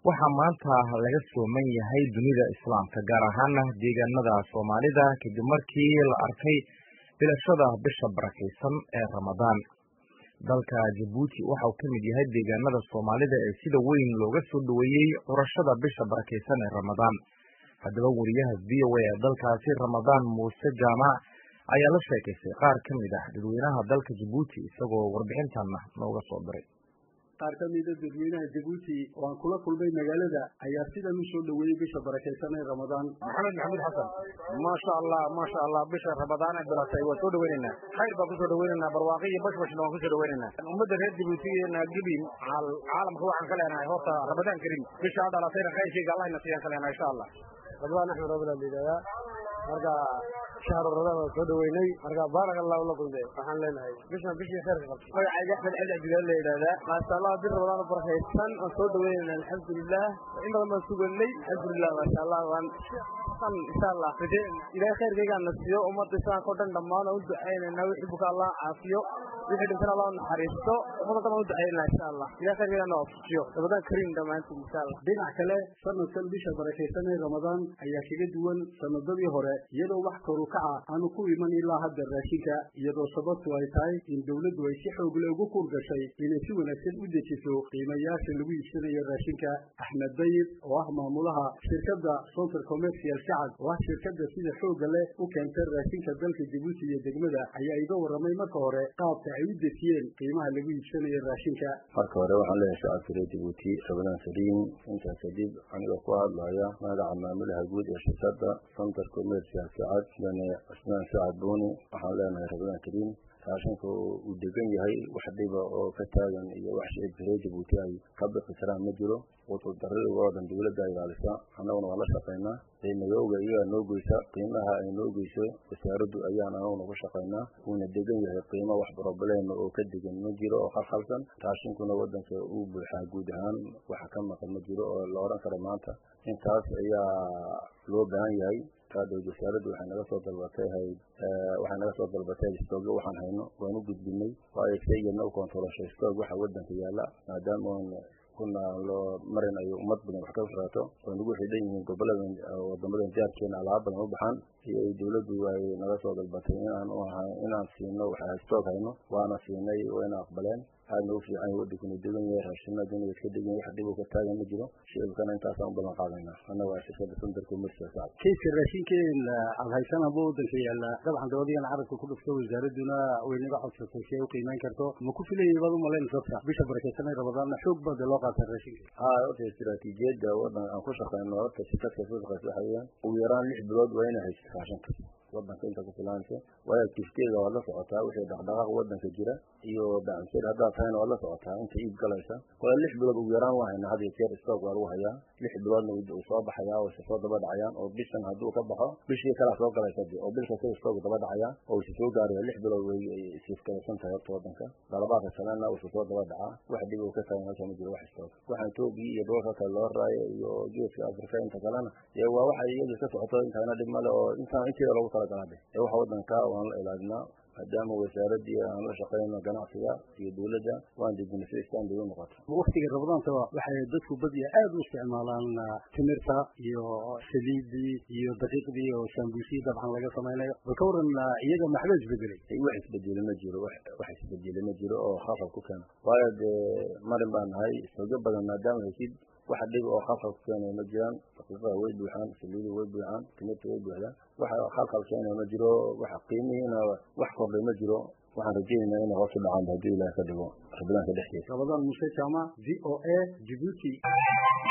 waxaa maanta laga sooman yahay dunida islaamka gaar ahaana deegaanada soomaalida kadib markii la arkay bilashada bisha barakaysan ee ramadaan dalka jabuuti waxa uu ka mid yahay deegaanada soomaalida ee sida weyn looga soo dhoweeyey curashada bisha barakaysan ee ramadaan haddaba wariyaha v o a ee dalkaasi ramadaan muuse jaamac ayaa la sheekaystay qaar ka mid ah dadweynaha dalka jabuuti isagoo warbixintanna nooga soo diray qaar ka mida dadweynaha jabuuti oo aan kula kulmay magaalada ayaa sidan u soo dhoweeyey bisha barakaysan ee ramadaan maxamed maxamuud xasan maasha allah maasha allah bisha ramadaan ee bilatay waa soo dhaweynaynaa khayr baan kusoo dhaweynaynaa barwaaqo iyo bashbashna waan kusoo dhaweynaynaa ummadda reer jabuuti naagibin caalamka waxaan ka leenahay horta ramadaan karim bisha ha dhalatayna khayrkayga allahna siiyaan ka leenahay insha allah ramadaan axmed rabila liidaayaa marka shahru ramadaan waan soo dhaweynay marka baarak allahu lakum de waxaan leenahay bishan bishii khayrka qabta magacayga axmed cali cabdilaal la yidhahdaa maasha allah bir ramadaan barakaysan waan soo dhaweynayna alxamdulilah in badan baan suganay alxamdulilah maasha allah waan insha allah ilahay khayrkaygaana siiyo ummadda islaamka o dhan dhammaan aan u ducaynayna wixii buka allah caafiyo wixii dhintan allah naxariisto ummadda dhan waan u ducaynayna insha allah ilahay khayrkaygaana waafajiyo ramadaan kariim dhammaantiin insha allah dhinac kale sanadkan bisha barakaysan ee ramadaan ayaa kaga duwan sanadadii hore iyadoo wax koru kaca aanu ku iman ilaa hadda raashinka iyadoo sababtu ay tahay in dowladdu ay si xoogle ugu kuur gashay inay si wanaagsan u dejiso qiimayaasha lagu iibsanayo raashinka axmed dayib oo ah maamulaha shirkadda center commercial shacab oo ah shirkadda sida xooga leh u keentay raashinka dalka jabuuti iyo degmada ayaa iga warramay marka hore qaabka ay u dejiyeen qiimaha lagu iibsanayo raashinka marka hore waxaan leeyahay shacabka reer jabuuti ramadaan saliim intaas kadib aniga ku hadlaya magaca maamulaha guud ee shirkadda center commercial shacab sidane cusmaan shacab buuni waxaan leenahay ramadaan kariim raashinka uu degan yahay wax dhiba oo ka taagan iyo wax shicibka reer jabuuti ay ka bixi karaan ma jiro qutudarriga oo dhan dawladda ilaalisa annaguna waan la shaqaynaa qiimayowga iyagaa noo goysa qiimaha ay noo geyso wasaaraddu ayaan anaguna ku shaqaynaa wuuna degan yahay qiimo wax broblema oo ka degan ma jiro oo khalkhalsan raashinkuna waddanka uu buuxaa guud ahaan waxa ka maqan ma jiro oo la odhan karo maanta intaas ayaa loo baahan yahay wasaaraddu waxay naga soo dalbatay hayd waxay naga soo dalbatay stoogyo waxaan hayno waan u gudbinay waayo sayidna u koontarooshay stoog waxa waddanka yaalla maadaama oon kuna loo marin ay ummad badan wax ka raato oo nagu xidhan yihiin gobollada wadamadan jaarkeena alaaba badan u baxaan iyo ay dawladdu ay naga soo dalbatay inaan inaan siino waxa stoog hayno waana siinay wayna aqbaleen aadna u fiican yahay waddankuna degan yahay raashinaduna iska degan wax dhib ka taagan ma jiro shicibkana intaasaan u ballan qaadaynaa annaga waa shirkadda center commercial shacab kayska raashinkeen aad haysanaba waddanka yaalla dabcan dabadigan carabka ku dhufto wasaaradduna way naga codsatay si ay u qiimeyn karto ma ku filayay baad u malayn sabta bisha barakaysan ee ramadaanna xoog baad loo qaatay raashinka haa horta istiraatiijiyadda waddan aan ku shaqayno horta shirkadka ku shaqaysa waxa weeyaan ugu yaraan lix bilood waa inay haysto raashinka waddanka inta ku filaanaysa waayo kifteeda waad la socotaa wixii dhaqdhaqaaq waddanka jira iyo bacamsir haddaad tahayna waad la socotaa inta iib galaysa wala lix bilood ugu yaraan waa hayna had iyo jeer stoog waa lagu hayaa lix biloodna uu soo baxayaa oo isa soo daba dhacayaan oo bishan hadduu ka baxo bishii kalaa soo galaysa de oo bil kasta stoog daba dhacayaa oo isa soo gaaraya lix bilood way isifkalaysan tahay horta waddanka dalabaadka kalena uu isa soo daba dhacaa wax dhib uu ka taagan halka ma jiro wax stoog waxaan toogii iyo doolka kale loo raayo iyo geeska afrika inta kalena dee waa waxa iyaga ka socoto intaana dhib male oo intaan inteeda loogu talagalade ee waxa waddanka waan la ilaalinaa maadaama wasaaraddii aan la shaqayno ganacsiga iyo dawladda waan dejinay si istaanbay u noqoto waktiga ramadaanta waxay dadku badiya aad u isticmaalaan timirta iyo saliidii iyo daqiiqdii oo sambuusiyi dabcan laga samaynayo bal ka waran iyaga maxba isbedelay wax isbedeli ma jiro wax isbedeli ma jiro oo khalkhal ku keena waayo dee marin baa nahay istooga badan maadaama haysid wax dhib oo khalkhal ku keenaya ma jiraan daqiiqada way buuxaan saliida way buuxaan timirta way buuxdaan waxa khalkhal keenaya ma jiro waxa qiimihiina wax kordhay ma jiro waxaan rajaynaynaa inay hoos u dhacaan haddii ilaah ka dhigo rabadaanka dhexdiisa ramadaan muuse jaamac v o a jibuuti